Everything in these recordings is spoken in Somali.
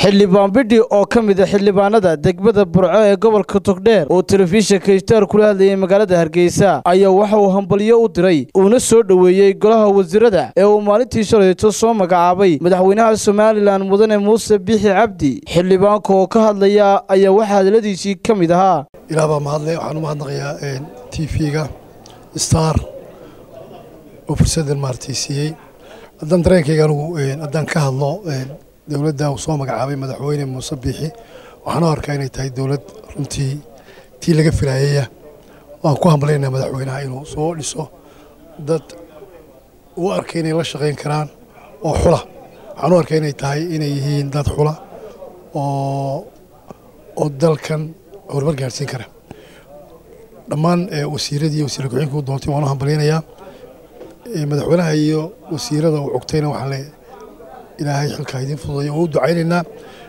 xildhibaan bidhi oo ka mid a xildhibaanada degmada burco ee gobolka togdheer oo telefishinka ishtaar kula hadlayay magaalada hargeysa ayaa waxa uu hambalyo u diray uuna soo dhoweeyey golaha wasiirada ee uu maalintii shalayto soo magacaabay madaxweynaha somalilan mudane muuse biixi cabdi xildhibaanka oo ka hadlaya ayaa waxaa hadaladiisii ka mid ahaa ilaah baa mahadle waxaan u mahadnaqayaa t v-ga star oo fursaddan maaragtay siiyey haddaan dareenkayga anugu haddaan ka hadlo dowladda uu soo magacaabay madaxweyne muuse biixi waxaan u arkaa inay tahay dowlad runtii tii laga filaayaya waan ku hambalyaynaa madaxweynaha inuu soo dhiso dad u arkay inay la shaqayn karaan oo xula waxaan u arkaa inay tahay inay yihiin dad xula oo oo dalkan horumar gaarsiin kara dhammaan wasiiradii wasiir ku-xigeenka u doontay waan u hambalyaynayaa madaxweynaha iyo wasiirada uu cogtayna waxaan le ilaahay xilkaa idiin fududayo oo u ducaynaynaa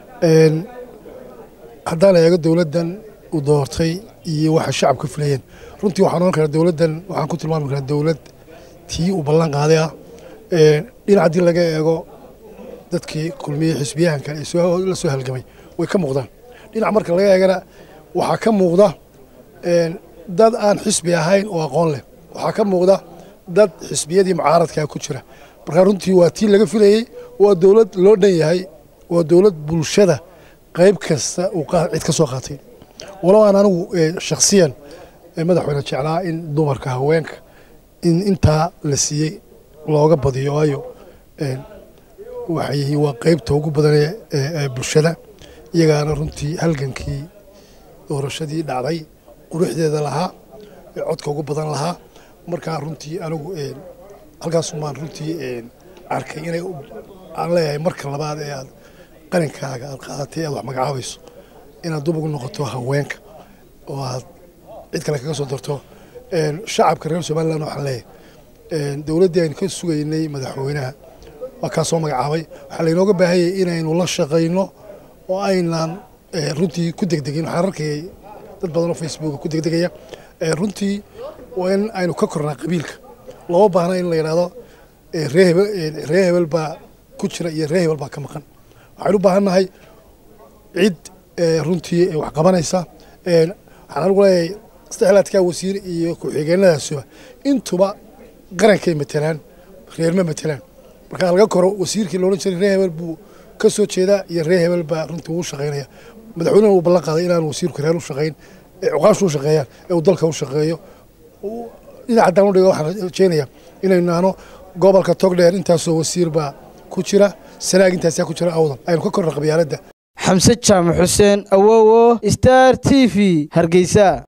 haddaan eego dowladdan uu doortay iyo waxa shacabka filayeen runtii waxaan ohan karaa dowladdan waxaan ku tilmaami karaa dowlad tii uu ballan qaaday ah dhinac haddii laga eego dadkii kulmiyey xisbiyahankan ee la soo halgamay way ka muuqdaan dhinac marka laga eegana waxaa ka muuqda dad aan xisbi ahayn oo aqoon leh waxaa ka muuqda dad xisbiyadii mucaaradkaa ku jira markaa runtii waa tii laga filayey waa dowlad loo dhan yahay waa dowlad bulshada qayb kasta uu cid ka soo qaatay walow aan anigu shakhsiyan madaxweyne jeclaa in dumarka haweenka in intaa la siiyey looga badiyo waayo waxay yihiin waa qaybta ugu badan ee bulshada iyagaana runtii halgankii doorashadii dhacday quruxdeeda lahaa codka ugu badan lahaa markaa runtii anigu halkaasumaan runtii arkay inay aan leeyahay marka labaad ee aad qarinkaaga aad qaadatay aad wax magacaabayso inaad dub ugu noqoto haweenka oo aad cid kale kaga soo darto shacabka reer somalilan waxaan leeyahay dowladdii aynu ka sugaynay madaxweynaha waa kaa soo magacaabay waxaa laynooga baahanyay inaynu la shaqayno oo aynaan runtii ku degdegin waxaan arkayay dad badan oo facebooka ku degdegaya runtii waa in aynu ka kornaa qabiilka looma baahna in la yidhaahdo ree hebel baa ku jira iyo ree hebel baa ka maqan waxaynu u baahan nahay cid runtii wax qabanaysa waxaan anigu leeyahay saddexlaadkaa wasiir iyo ku-xigeenadaasuba intuba qarankay matelaan reerma matelaan marka laga koro wasiirkii loodhan jiray ree hebel buu ka soo jeedaa iyo ree hebel baa runtii uu shaqaynaya madaxweynuhu uu ballan qaaday inaan wasiirku reer u shaqayn ee cuqaashu u shaqeeyaan ee uu dalka u shaqeeyo dhinac haddaan u dhigo waxaan rajeynayaa inaynu naano gobolka togdheer intaasoo wasiir baa ku jira sanaag intaasaa ku jira awdal aynu ka korna qabyaaladda xamse jaamac xuseen awowo star t v hargeysa